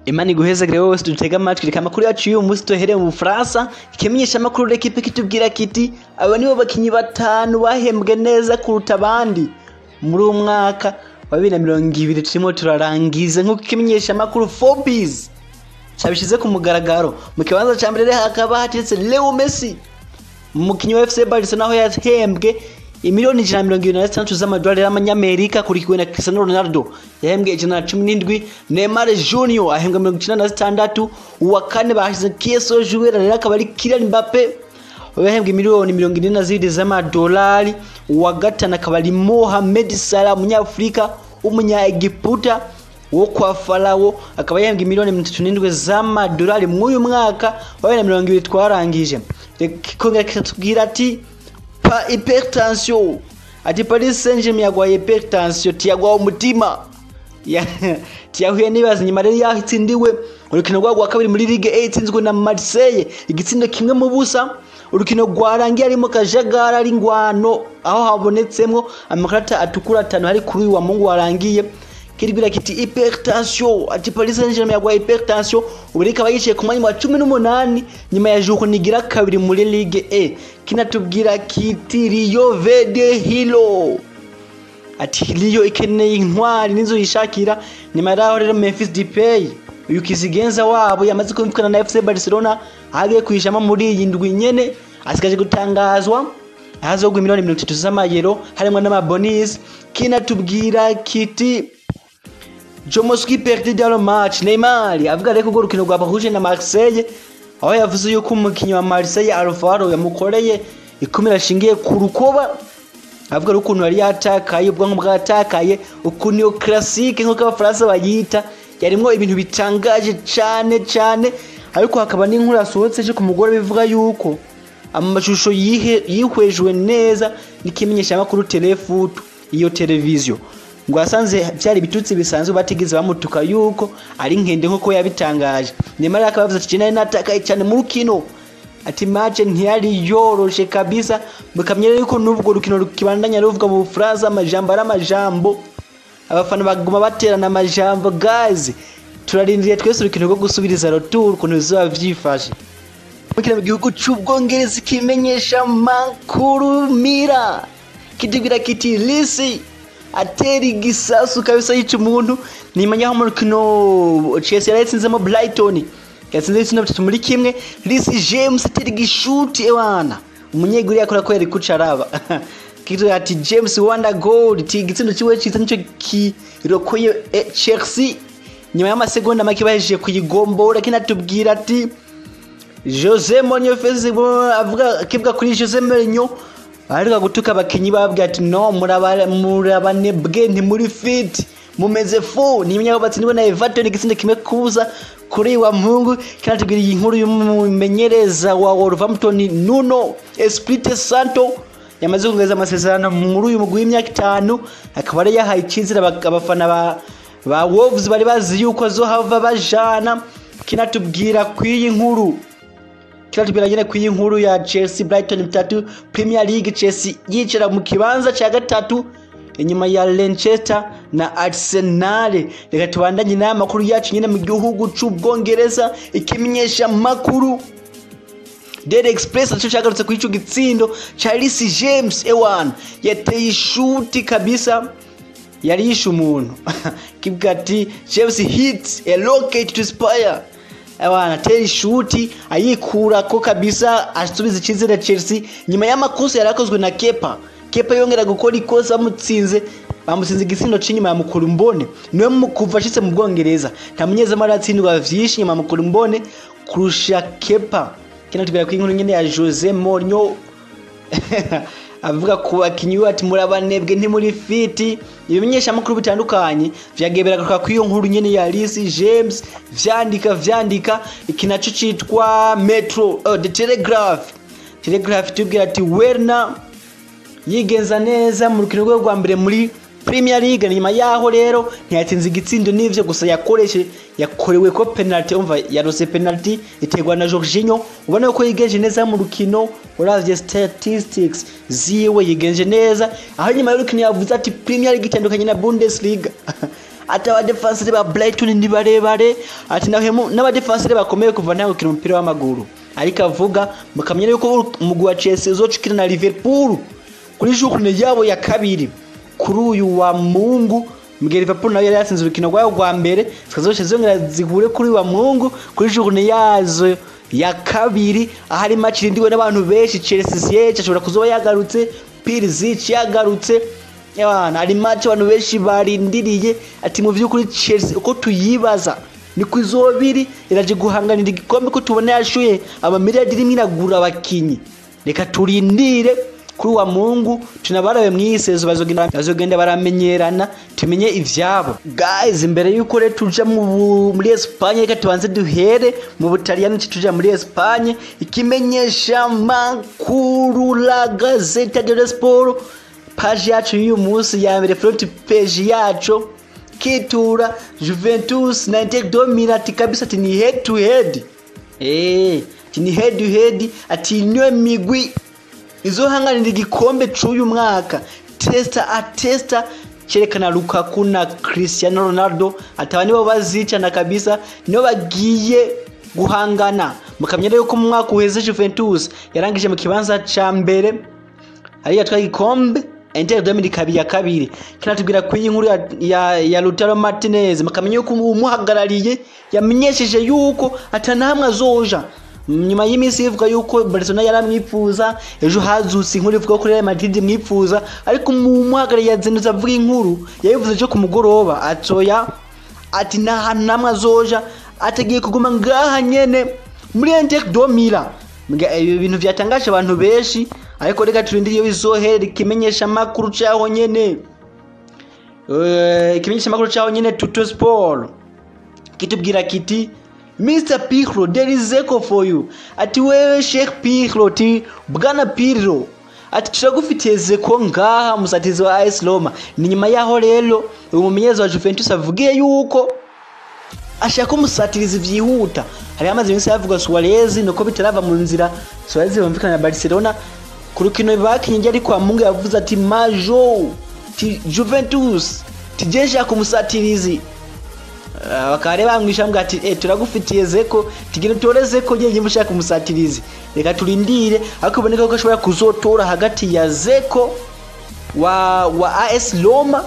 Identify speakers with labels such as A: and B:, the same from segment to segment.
A: imana iguhezagire wowe wese dutega amatwi reka amakuru yacu y'uyu munsi tuhereye mu bufaransa ikimenyesha amakuru rekipe kitubwira kiti aba nibo bakinyi batanu bahembwe neza kuruta abandi muri uwo mwaka wa bibiri na mirongo ibiri turimo turarangiza nk'uko ikimenyesha amakuru forbis cyabishyize ku mugaragaro mu kibanza cya mbere hakaba hateretse leo messi umukinnyi wa fc barcelona aho yahembwe imiliyoni ijana na mirongo irindwi na zitandatu z'amadolari y'amanyamerika akurikiwe na cristiano ronaldo yahembwe ijana na cumi n'indwi neymar junior ahembwa mirongo icyenda na zitandatu uwa kane bashyize kieso juwera rero akaba ari kylian mbappe yahembwe miliyoni mirongo ine na zirindwi z'amadolari uwa gatanu akaba ari mohamed salah umunyafurika w'umunyaegiputa wo kwa farawo akaba yahembwe miliyoni mirongo itatu n'indwi z'amadolari mw'uyu mwaka wa bibiri na mirongo ibiri twarangije kongera kikatubwira ati pa hypertension ati paris saint germain yagwaye hypertension tiyagwaho umutima Ya- tiyahuye n'ibibazo nyuma rero yaho itsindiwe urukino rwabo rwa kabiri muri ligue a itsinzwe na marseille igitsindo kimwe mu busa urukino rwarangiye arimo kajagari ari ingwano aho habonetsemwo amakarata atukura atanu hari kuri uyu wa mungu warangiye kiribwira kiti hypertension ati paris saint germain yagwaye hypertension ubu rero ikaba yicaye ku mwanya wa cumi n'umunani nyuma ya juko nigira kabiri muri ligue a kinatubwira kiti rio vede hilo ati Rio ikeneye intwari nizo yishakira nyuma yaho rero Memphis Depay uyu kizigenza wabo yamaze kumvikana na FC Barcelona agiye kuyishama muri iyi ndwi nyene asigaje gutangazwa ahazogwa miliyoni mirongo itatu z'amayero harimo n'amabonus kinatubwira kiti Jomoski perdit dans le match Neymar avuga reko urwo rukino rwabahuje na Marseille aho yavuze yuko umukinnyi wa Marseille Alvaro yamukoreye ikumira ashingiye ku rukoba avuga ukuntu yari yatakaye ubwonko bwatakaye ukuntu iyo classique nk'uko abafaransa bayita yarimwo ibintu bitangaje cyane cyane ariko hakaba n'inkuru yasohotse ejo ku mugore bivuga yuko amashusho yihe- yihwejwe neza n'ikimenyeshamakuru telefutu iyo televiziyo ngo yasanze byari ibitutsi bisanzwe batigeze bamutuka yuko ari nkende nk'uko yabitangaje nyamara akaba yavuze ati "Je nari natakaye cyane mu rukino ati match ntiyari yoroshe kabisa mukamenya yuko n'ubwo rukino rukibandanya ruvuga mu Bufaransa amajambo ari amajambo abafana baguma baterana amajambo guys turarindiriye twese urukino rwo gusubiriza retour ukuntu bizoba vyifashe mukina mu gihugu c'ubwongereza ikimenyesha makuru mira kitubwira kiti lisi atera igisasu kabisa yica umuntu nimenya aho mu rukino Chelsea yari yatsinzemo Brighton yatsinze ibitsina bitatu muri kimwe Reece James atera igishuti ewana umunyeguri yakora ko yari kucaraba kitu ati James wanda goal ti igitsindo ciwe ciza nico kirokoye eh, Chelsea nyuma y'amasegonda make bahejeje kuyigombora kinatubwira ati Jose Mourinho Facebook avuga akivuga kuri Jose Mourinho aheruka gutuka abakinyi babwira ati no muraba- murabanebwe ntimuri fit mumeze fu nimenya ko batsindiwe na Everton igitsindo kimwe kuza kuri wa mpungu kinatubwira iyi nkuru y'umumenyereza wa Wolverhampton Nuno Espirito Santo yamaze kuongeza amasezerano muri uyu mugwi w'imyaka itanu akaba yari yahaye icyizere aba- abafana ba ba Wolves bari bazi yuko azohava bajana kinatubwira kw'iyi nkuru kiratubwira nyine ku nkuru ya Chelsea Brighton bitatu Premier League Chelsea yicara mu kibanza cya gatatu inyuma ya Leicester na Arsenal reka tubandanye n'aya makuru yacu nyine mu gihugu c'ubwongereza ikimenyesha makuru Daily Express naco cyagarutse kuri ico gitsindo ca Reece James ewan yateye ishuti kabisa yari yishe umuntu kivuga ati James hits a rocket to spire abana atera ishuti ayikura ko kabisa asubiza icyizere Chelsea nyuma y'amakosa yari akozwe na Kepa Kepa yongera gukora ikosa bamutsinze bamutsinze igitsindo c'inyuma ya mukuru mbone niwe mu- kuva ashitse mu Bwongereza nta munyezamu aratsindwa vyinshi nyuma ya mukuru mbone kurusha Kepa kino tubwira ko inkuru nyene ya Jose Mourinho avuga ku bakinyi be ati murabanebwe ntimuri fiti ibimenyeshamakuru bitandukanye vyagiye biragaruka ku iyo nkuru nyene ya Reece James vyandika vyandika iki naco citwa Metro uh, The Telegraph Telegraph tubwira ati Werner yigenza neza mu rukino rwe rwa mbere muri Premier League nyuma yaho rero ntiyatsinze igitsindo n'ivyo gusa yakoreshe yakorewe ko penalty umva yarose penalty iterwa na Jorginho ubona ko yigenje neza mu rukino uravye statistics ziwe yigenje neza aho nyuma y'urukino yavuze ati Premier League itandukanye na Bundesliga ati abadefanseri ba Brighton ni barebare ati naho n'abadefanseri bakomeye kuva nta gukina umupira w'amaguru ariko avuga mukamenya yuko umugwi wa Chelsea uzocukina na Liverpool kuri journée yabo ya kabiri kuri uyu wa Mungu Miguel Liverpool nayo yari yatsinze urukino rwayo rwa mbere zikazoca zongera zihure kuri wa Mungu kuri journée yazo ya kabiri ahari match irindiwe n'abantu benshi Chelsea Ziyech ashobora kuzoba yagarutse Pulisic yagarutse Yabana hari match abantu benshi barindiriye ati mu by'ukuri Chelsea uko tuyibaza niko izobiri iraje guhanganira igikombe ko tubona yashuye amamiliyari rimwe iragura abakinyi reka turindire kuri wa mungu tunabarabe mwisezo bazogenda bazogenda baramenyerana tumenye ivyabo guys imbere yuko rero tuja mu muri Espagne reka tubanze duhere mu Butaliyani tuja muri Espagne ikimenyesha makuru la Gazzetta dello Sport page yacu y'uyu munsi ya mbere front page yacu kitura Juventus na Inter de Milan ati kabisa ati ni head to head eh ati ni head to head ati niyo migwi izohanganira igikombe c'uyu mwaka testa atesta cerekana Lukaku na Cristiano Ronaldo ataba nibo bazicana kabisa nibo bagiye guhangana mukamenya rero ko mu mwaka uheze Juventus yarangije mu kibanza ca mbere ari yatwaye igikombe Inter de Milan ikaba iya kabiri kinatubwira ku inkuru ya, ya, ya Lautaro Martinez mukamenya yuko umuhagarariye yamenyesheje yuko atanamwe azoja nyuma y'iminsi ivuga yuko Barcelona yaramwifuza ejo hazutse inkuru ivuga ko Real Madrid imwifuza ariko umuhagarariye yazindutse avuga inkuru yabivuze cyo ku mugoroba atoya ati nta hantu namwe azoja atagiye kuguma ngaha nyene muri Inter de Milan ibi bintu byatangaje abantu benshi ariko reka turindire iyo bizohera ikimenyesha makuru cyaho nyene ikimenyesha makuru cyaho nyene Tuto Sport kitubwira kiti Mr Pirlo there is echo for you ati wewe Sheikh Pirlo ati bwana Pirlo ati turagufitiye zeko ngaha musatizi wa AS Roma ni nyuma yaho rero uyu mumenyereza wa Juventus avugiye yuko ashaka umusatirizi vyihuta hari amaze iminsi yavuga Suarez nuko bitarava mu nzira Suarez bumvikana na Barcelona ku rukino bakinye ari kwa Mungu yavuze ati majo ti Juventus tijesha ku musatirizi bakaba bamwisha mbwa ati eh turagufitiye zeko tigire tore zeko ngiye ushaka umusatirizi reka turindire ariko iboneka ko ashobora kuzotora hagati ya zeko wa wa AS Roma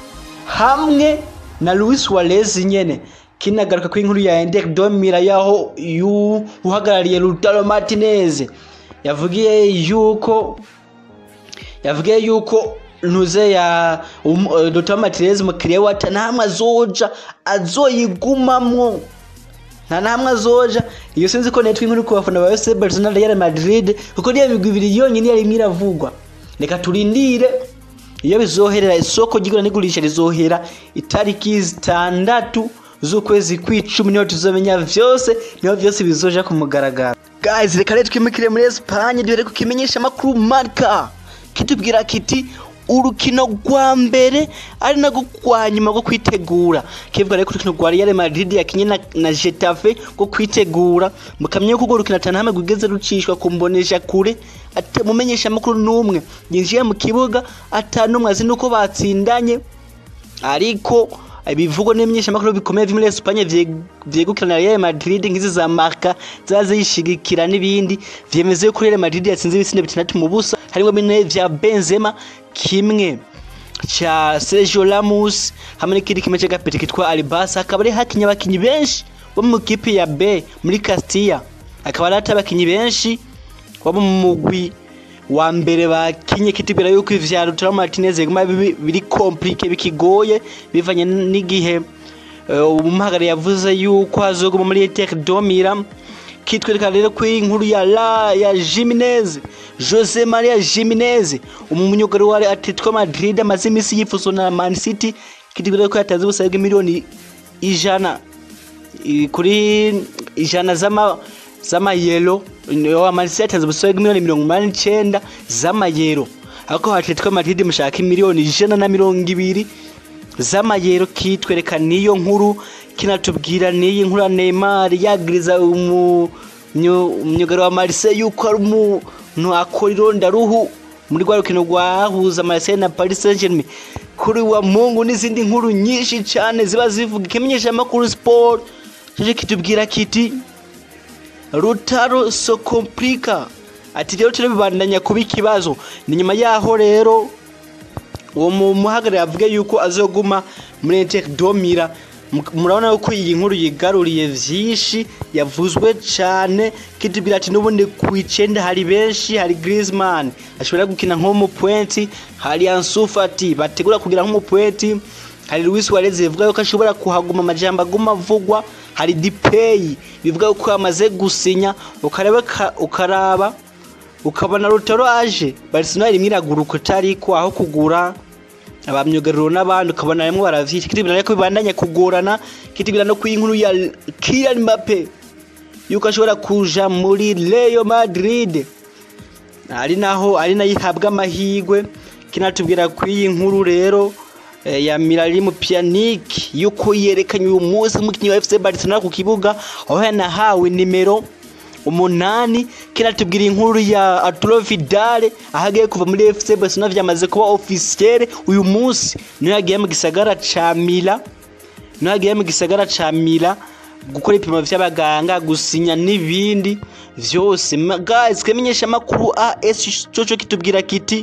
A: hamwe na Luis Suarez nyene kinagaruka ku inkuru ya Inter de Milan yaho yu uhagarariye Lautaro Martinez yavugiye yuko yavugiye yuko ntuze ya um, uh, Dr. Martinez mukiriya wa ntamwe azoja azoyigumamwo nta namwe azoja iyo sinzi ko netwe inkuru ku bafana ba FC Barcelona Real Madrid kuko niyo migwi ibiri yonyine yari miravugwa reka turindire iyo bizoherera isoko ry'igura n'igurisha rizohera itariki zitandatu z'ukwezi kw'icumi niho tuzomenya vyose niho vyose bizoja ku mugaragaro guys reka rero twimukire muri Espagne duhere ku kimenyesha makuru Marca kitubwira kiti urukino rwa mbere ari nagwo rwa nyuma rwo kwitegura kivuga rero ko urukino rwa Real Madrid yakinye na, na Getafe rwo kwitegura mukamenya ko urwo rukino atanahamwe rwigeze rucishwa ku mbonesha kure mumenyesha amakuru n'umwe yinjiye mu kibuga atanumwe azi nuko batsindanye ariko ibivugwa n'imenyeshamakuru bikomeye vyo muri Espagne vyegukira na Real Madrid nk'izi za Marca zazishigikira n'ibindi vyemeze ko Real Madrid yatsinze ibitsinde bitandatu mu busa harimo bine vya Benzema kimwe cha Sergio Ramos hamwe n'ikindi kimwe c'agapeti kitwa Albasa akaba ari hakinya abakinyi benshi bo mu kipe ya B muri Castilla akaba ari abakinyi benshi bo mu mugwi wa mbere bakinye kitubwira yuko ivya Lautaro Martinez biguma biri compliqué bikigoye bivanye n'igihe umuhagari yavuze yuko azoguma muri Inter de Milan kitwereka rero ko inkuru ya la ya Jimenez Jose Maria Jimenez umunyugari wa Atletico Madrid amaze imisi yifuzwa na Man City kitubwira ko yataze ubusabe bw'imiliyoni ijana kuri ijana z'ama z'amayero amanisi yatanze ubusabe bw'imiliyoni mirongo umunani n'icyenda z'amayero ariko Atletico Madrid mushaka miliyoni ijana na mirongo ibiri z'amayero kitwereka niyo nkuru kinatubwira n'iyi nkuru ya Neymar yagiriza umuyugaro wa Marseille yuko ari umuntu akora irondaruhu muri rwa rukino rwahuza Marseille na Paris Saint-Germain kuri wa Mungu n'izindi nkuru nyinshi cyane ziba zivuga ikimenyesha makuru sport cyo kitubwira kiti Rutaro so komplika ati rero turi bibandanya kuba ikibazo ni nyuma yaho rero uwo muhagarariye avuga yuko azoguma muri Inter Domira murabona yuko iyi nkuru yigaruriye vyinshi yavuzwe cyane kitubwira ati n'ubundi ku icenda hari benshi hari Griezmann ashobora gukina nk'umupointi hari Ansu Fati bategura kugira nk'umupointi hari Luis Suarez bivuga yuko ashobora kuhaguma amajambo aguma avugwa hari Depay bivuga yuko yamaze gusinya ukareba ukaraba ukabona Rutaro aje Barcelona rimwe iraguruka utariko aho kugura abamyugariro n'abandi ukabona rimwe baravyita kitibira ko bibandanya kugorana kitibira no kwinkuru ya Kylian Mbappe yuko ashobora kuja muri Real Madrid ari naho ari nayo ihabwa amahigwe kinatubwira ku iyi nkuru rero ya Miralem Pjanic yuko yerekanye uyu munsi umukinnyi wa FC Barcelona ku kibuga aho yanahawe nimero umunani kinatubwira inkuru ya Arturo Vidal ahagiye kuva muri FC Barcelona vyamaze kuba officiel uyu munsi niyo yagiye mu gisagara ca Mila niyo yagiye mu gisagara ca Mila gukora ipimo vy'abaganga gusinya n'ibindi vyose guys kemenyesha makuru AS coco kitubwira kiti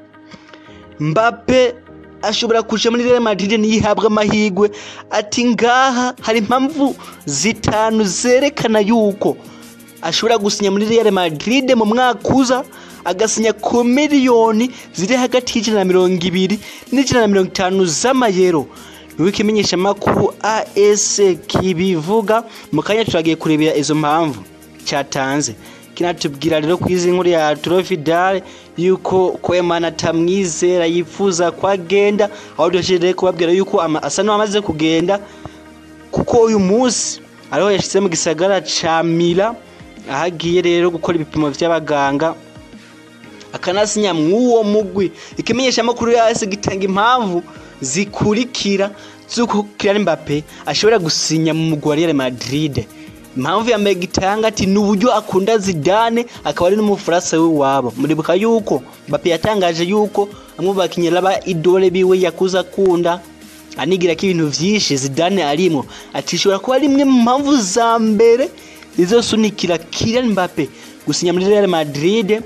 A: Mbappe ashobora kuja muri Real Madrid niyihabwa amahigwe ati ngaha hari impamvu zitanu zerekana yuko ashobora gusinya muri Real Madrid mu mwaka uza agasinya ku miliyoni ziri hagati y'ijana na mirongo ibiri n'ijana na mirongo itanu z'amayero niwe ikimenyesha makuru AS kibivuga mu kanya turagiye kurebera izo mpamvu cyatanze kinatubwira rero ku izi nkuru ya Arturo Vidal yuko Koeman atamwizera yifuza ko agenda aho dushije kubabwira yuko asa n'amaze kugenda kuko uyu munsi ariho yashyize mu gisagara ca Mila ahagiye rero gukora ibipimo by'abaganga akanasinya mw'uwo mugwi ikimenyesha amakuru yase gitanga impamvu zikurikira z'uko Kylian Mbappe ashobora gusinya mu mugwi wa Real Madrid impamvu ya mbere gitanga ati ni uburyo akunda Zidane akaba ari n'umufaransa w'iwabo muribuka yuko Mbappe yatangaje yuko amwe mu bakinnyi laba idole biwe yakuza akunda anigira ko ibintu vyinshi Zidane arimo ati ishobora kuba ari imwe mu mpamvu za mbere izosunikira Kylian Mbappe gusinya muri Real Madrid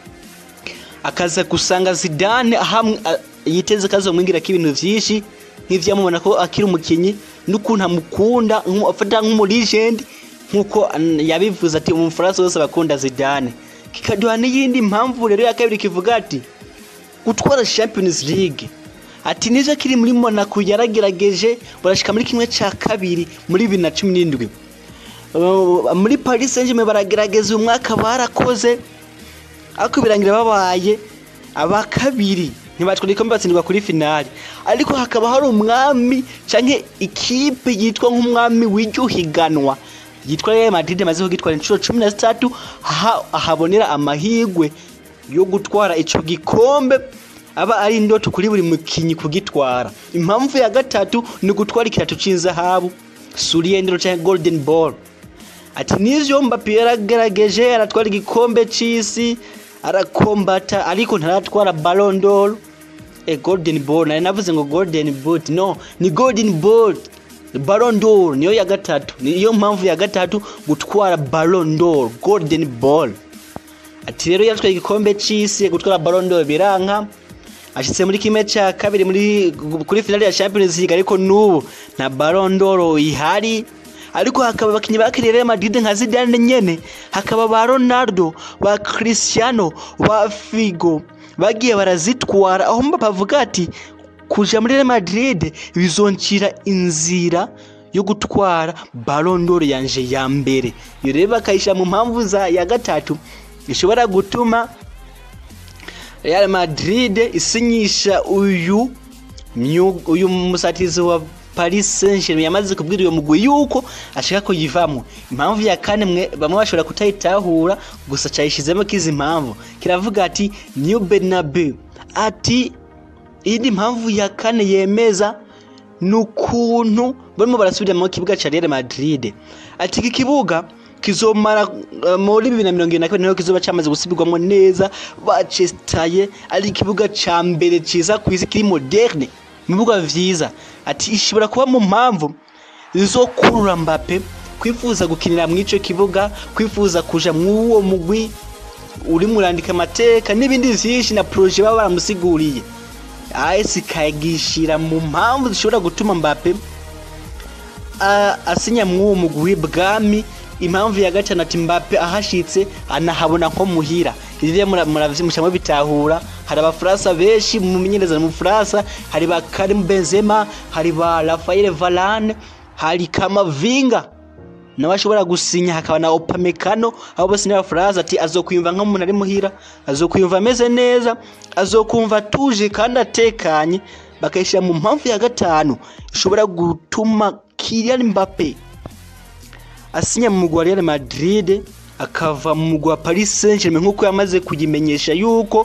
A: akaza gusanga Zidane hamwe yiteze kazomwingira ko ibintu vyinshi nk'ivyamubona ko akiri umukinyi n'ukuntu amukunda afata nk'umulegend nk'uko yabivuze ati umufaransa wose bakunda Zidane kikaduha n'iyindi mpamvu rero ya kabiri kivuga ati gutwara Champions League ati nivyo kiri muri Monaco yaragerageje barashika muri kimwe ca kabiri muri bibiri na cumi n'indwi muri Paris Saint-Germain baragerageza uyu mwaka barakoze ariko birangira babaye aba kabiri ntibatwara igikombe batsindwa kuri finali ariko hakaba hari umwami canke ikipe yitwa nk'umwami w'iryo higanwa yitwa Real Madrid amaze kugitwara inshuro cumi na zitatu ahabonera amahigwe yo gutwara ico gikombe aba ari indoto kuri buri mukinyi kugitwara impamvu ya gatatu ni gutwara ikirato c'inzahabu suriyendero canke golden ball ati nivyo Mbappe yaragerageje aratwara igikombe c'isi arakombata ariko ntaratwara Ballon d'Or e golden ball nari navuze ngo golden boot no ni golden ball Ballon d'Or niyo ya gatatu niyo mpamvu ya gatatu gutwara Ballon d'Or golden ball ati rero yatwaye igikombe c'isi gutwara Ballon d'Or biranka ashitse muri kimwe ca kabiri muri kuri finale ya Champions League ariko nubu nta Ballon d'Or ihari ariko hakaba abakinnyi ba Real Madrid nka Zidane nyene hakaba ba Ronaldo ba Cristiano ba Figo bagiye barazitwara aho Mbappe avuga ati kuja muri Real Madrid bizoncira inzira yo gutwara Ballon d'Or yanje ya mbere iyo rero bakayisha mu mpamvu za ya gatatu ishobora gutuma Real Madrid isinyisha uyu uyu musatizi wa Paris Saint-Germain yamaze kubwira uyo mugwi yuko ashaka kuyivamo impamvu ya kane mwe bamwe bashobora kutayitahura gusa cyayishizemo kizi impamvu kiravuga ati New Bernabeu ati indi mpamvu ya kane yemeza nukuntu barimo barasubira mu kibuga ca Real Madrid ati iki kibuga kizomara uh, muri bibiri na mirongo ibiri na kabiri niho kizoba cyamaze gusubirwamo neza bacestaye ari ikibuga ca mbere ciza ku isi kiri moderne mu bibuga vyiza ati ishobora kuba mu mpamvu zizokurura Mbappe kwifuza gukinira mu ico kibuga kwifuza kuja mw'uwo mugwi uri murandika amateka n'ibindi vyinshi na proje baba baramusiguriye AS ikagishira mu mpamvu zishobora gutuma Mbappe a- asinya mw'uwo mugwi bwami impamvu ya gatanu ati Mbappe ahashitse anahabona nko muhira ivyo muravyimushamwe bitahura hari abafaransa benshi mu menyereza mu Faransa hari ba Karim Benzema hari ba Raphael Varane hari Kamavinga nawe ashobora gusinya hakaba na Upamecano abo bose ni abafaransa ati azokwiyumva nk'umuntu ari muhira azokwiyumva ameze neza azokumva atuje kandi atekanye bakayishyira mu mpamvu ya gatanu ishobora gutuma Kylian Mbappe asinya mu mugwi wa Real Madrid akava mu mugwi wa Paris Saint-Germain nk'uko yamaze kuyimenyesha yuko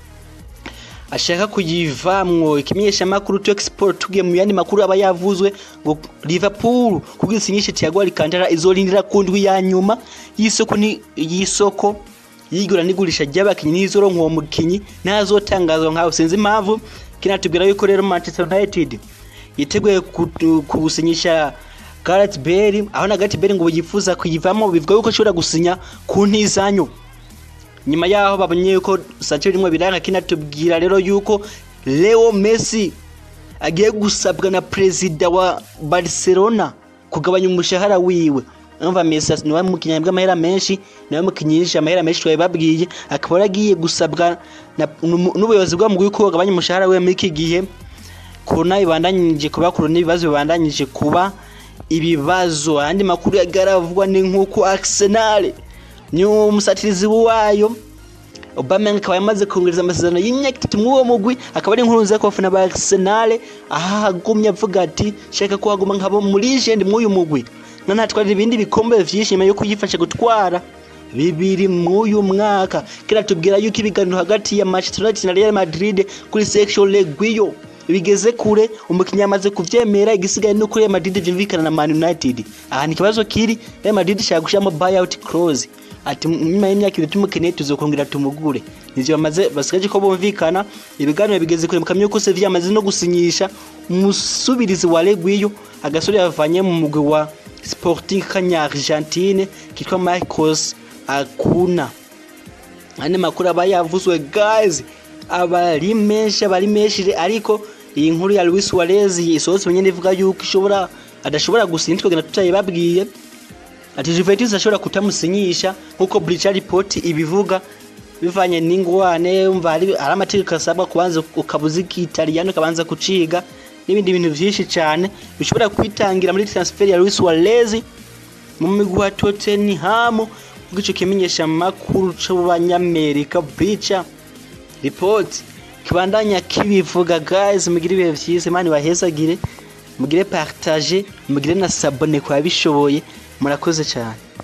A: ashaka kuyivamwo ikimenyesha makuru to export tugiye mu yandi makuru aba yavuzwe ngo Liverpool kugira isinyishe Thiago Alcantara izorindira ku ndwi ya nyuma y'isoko ni y'isoko yigura n'igurisha ry'abakinyi n'izoronka uwo mukinyi ntazotangazwa nkaho sinzi impamvu kinatubwira yuko rero Manchester United yiteguye kutu- kubusinyisha Gareth Bale aho na Gareth Bale ngo yifuza kuyivamo bivuga yuko ashobora gusinya ku ntizanyo nyuma yaho babonye yuko Sancho rimwe biranga kinatubwira rero yuko Leo Messi agiye gusabwa na perezida wa Barcelona kugabanya umushahara wiwe umva Messi niwe mukinnyi bw'amahera menshi niwe mukinyisha amahera menshi twabibabwiye akaba yaragiye gusabwa na- n'umu- n'ubuyobozi bw'amugwi ko bagabanya umushahara we muri iki gihe corona ibandanyije kuba corona ibibazo bibandanyije kuba ibibazo andi makuru yagaravugwa ni nk'uko Arsenal ni umusatirizi wayo Aubameyang akaba yamaze kongereza amasezerano y'imyaka itatu muri uwo mugwi akaba ari inkuru nziza ku bafana ba Arsenal aho agumye avuga ati shaka ko haguma nkabo muri legend muri uyu mugwi na natwarira ibindi bikombe vyinshi nyuma yo kuyifasha gutwara bibiri mw'uyu mwaka kira tubwira yuko ibiganiro hagati ya Manchester United na Real Madrid kuri section Leguio bigeze kure umukinnyi yamaze kuvyemera igisigaye nuko Real Madrid vyumvikana na Man United aha ni ikibazo kiri Real Madrid ishaka gushiramo buyout clause ati nyuma y'imyaka ibiri tumukeneye tuzokongera tumugure nivyo bamaze basigaje ko bumvikana ibiganiro bigeze kure mukamyo ko Sevilla yamaze no gusinyisha umusubirizi wa Leguio agasore yavanye mu mugwi wa Sporting Kanya Argentine kitwa Marcos Acuna ane makuru aba yavuzwe guys abari menshi abari menshi ariko iyi nkuru ya Luis Suarez isohotse nyine ivuga yuko ishobora adashobora gusinya twagenda tutayibabwiye ati Juventus ashobora kutamusinyisha nkuko Bleacher Report ibivuga bivanye n'ingwane umva ari ari amategeko asabwa kubanza ukabuza ikitaliyano kabanza kuciga n'ibindi bintu vyinshi cyane bishobora kwitangira muri transfer ya Luis Suarez mu migwi wa Tottenham bw'ico kimenyesha makuru c'abanyamerika Bleacher Report kibandanya kibivuga guys mugire ibihe vyiza imana ibahezagire mugire partage mugire na sabone kwa bishoboye murakoze cyane